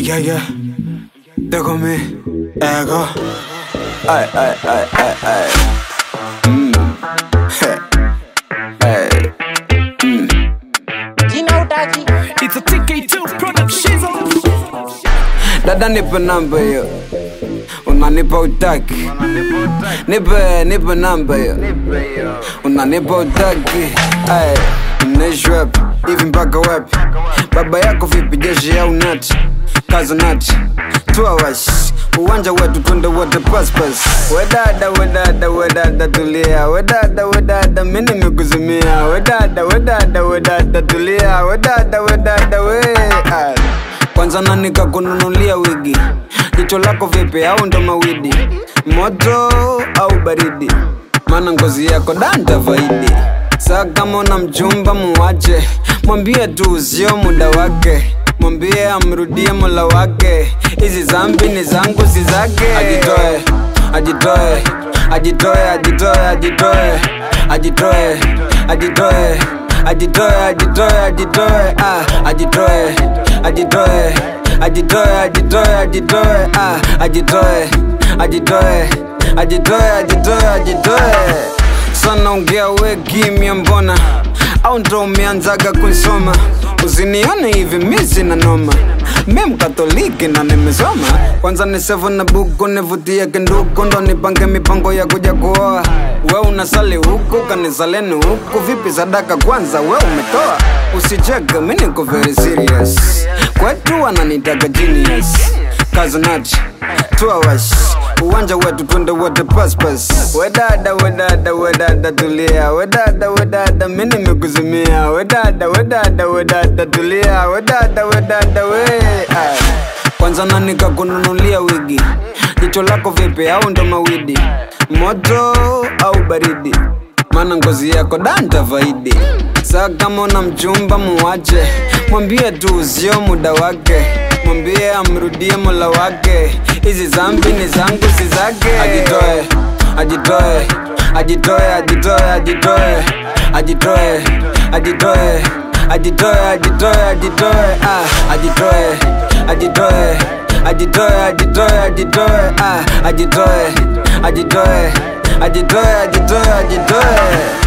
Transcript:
Yeah, yeah. Déjame mi ego. Ay, ay, ay, ay, ay. Mm. Hey. Hey. Jina utaji It's a TK2 production. Dada nipe namba hiyo, unanipa utaki. Nipe, nipe namba hiyo, unanipa utaki. Ay, mnaishi wapi hivi mpaka wapi? Baba yako vipi, jeshi au nati? Kaza nati, tuawash uwanja wetu twende wote paspas. Wedada, wedada, wedada tulia, wedada, wedada mimi nimekuzimia, wedada, wedada, wedada tulia, wedada, wedada we Ay. Kwanza nani kakununulia wigi? Jicho lako vipi au ndo mawidi? Moto au baridi? Maana ngozi yako danta faidi. Saa kama una mchumba muwache, mwambie tu sio muda wake, mwambie amrudie mola wake. Hizi zambi ni zangu si zake. Ajitoe, ajitoe, ajitoe, ajitoe, ajitoe, ajitoe, ajitoe, ajitoe, ajitoe, ajitoe, ah, ajitoe, ajitoe, ajitoe, ajitoe, ajitoe, ah, ajitoe, ajitoe, ajitoe, ajitoe, ajitoe. Sana ongea we kimya mbona au ndo umeanzaga kuisoma usinione hivi mi sina noma mi mkatoliki na nimesoma kwanza ni sevu na buku nivutie kinduku ndo nipange mipango ya kuja kuoa we unasali huku kanisaleni huku vipi sadaka kwanza we umetoa usicheke mi niko very serious kwetu wananitaka genius kazanati tuawash uwanja wetu twende wote paspas wedada wedada wedada tulia wedada wedada mi nimekuzimia wedada wedada wedada tulia wedada wedada we Ay. kwanza nani kakununulia wigi jicho lako vipi au ndo mawidi moto au baridi maana ngozi yako danta faidi saa kama una mchumba muwache mwambie tu sio muda wake mwambie amrudie mola wake hizi zambi ni zangu si zake ajitoe ajitoe ajitoe ajitoe ajitoe ajitoe ajitoe ajitoe ajitoe ajitoe ah ajitoe ajitoe ajitoe ajitoe ajitoe ah ajitoe ajitoe ajitoe ajitoe ajitoe